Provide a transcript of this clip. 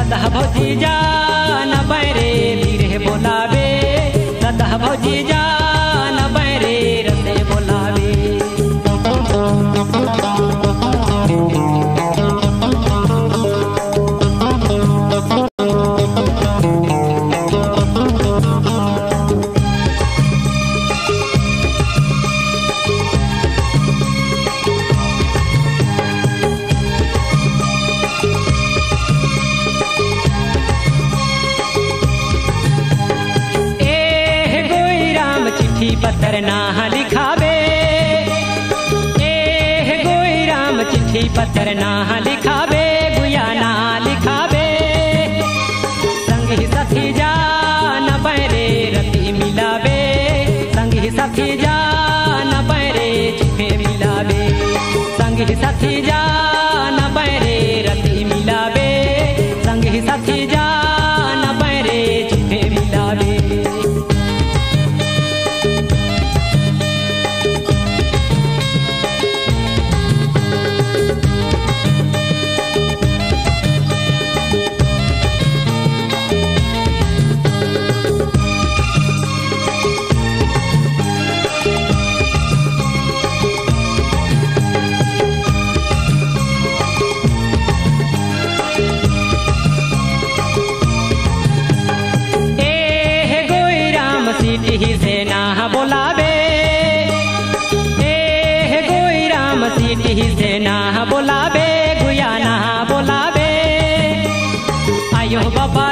दादा भौजी जान बैरे धीरे बोलावे दादा भौजी जान बैरे रसे बोलावे ए गोई राम चिट्ठी पत्र ना लिखावे ए गोई राम चिट्ठी पत्र ना लिखावे गुया ना लिखावे संगी साथी जान बैरे रति मिलावे संगी साथी जान बैरे चिट्ठे मिलावे संगी साथी जान बैरे रति मिलावे संगी साथी जान बैरे चिट्ठे मिलावे ए गोई राम सीटी से ना बोलावे ए गोई राम सीटी से ना बोलावे गुया ना बोलावे आयो बाबा